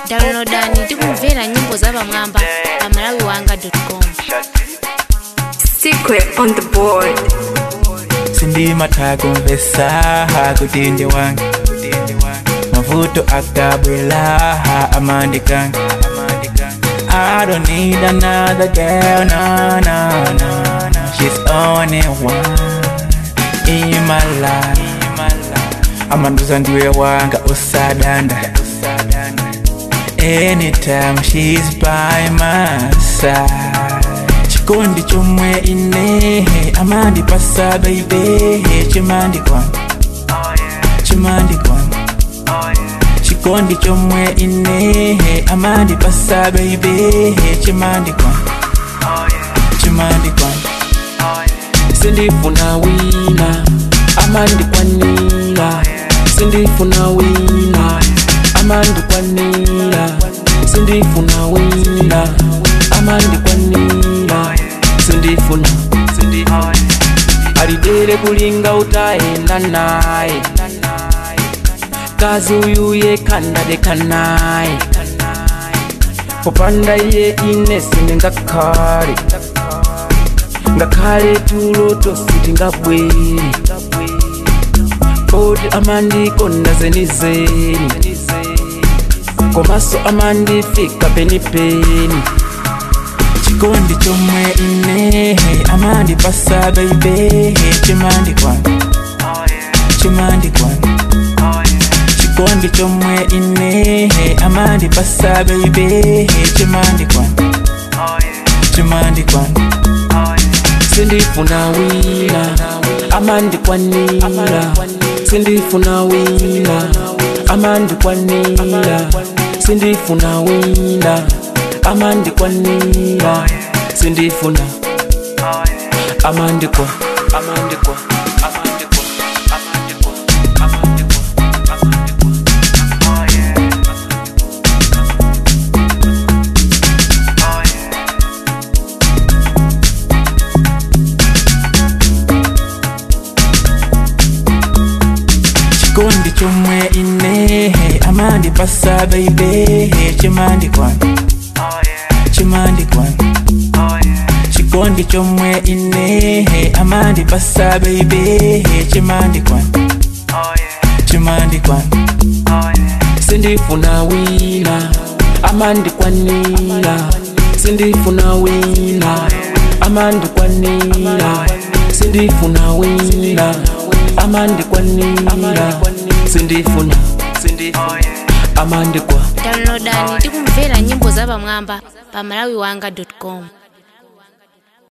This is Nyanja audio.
downloadani tikumvera nyimbo za pamwamba pa malawiwanga.com Secret on the board. sindimata kumvesa kuti ndi wanga mavuto akabwela amandikanga I don't need another girl, no, no, no, no. She's only one in my life. Amanduza ndiwe wanga usadanda. Anytime she's by my side. Chikondi chomwe ine amandipasa baby chimandi kwanga chimandi kwanga chikondi chomwe ine amandipasa baby chimandi kwanga chimandi kwanga sindifuna wina amandikwanira sindifuna wina amandikwanira sindifuna wina amandikwanira sindifuna alidere kulinga utaenda naye kazi uyu yekandadeka naye popanda iye ine sindingakhale ngakhale tulo tositingabwere kodi amandikonda zenizeni komaso amandifika penipeni chikondi chomwe ine amandipasa baby chimandi kwanga chimandi kwanga chikondi chomwe ine amandipasa baby chimandi kwanga chimandi kwanga sindifuna wina amandikwanira sindifuna wina amandikwanira sindifuna wina amandikwanira sindifuna amandikwa amandikwa amandikwa amandikwa amandikwa amandikwa chikondi chomwe ine amandipasa baby chimandi kwanga chimandi kwanga chikondi chomwe ine amandipasa baby chimandi kwanga chimandi kwanga sindifuna wina amandikwanira sindifuna wina amandikwanira sindifuna wina amandikwanira sindifuna amandikwa downloadani tikumvera nyimbo za pamwamba pa malawiwanga.com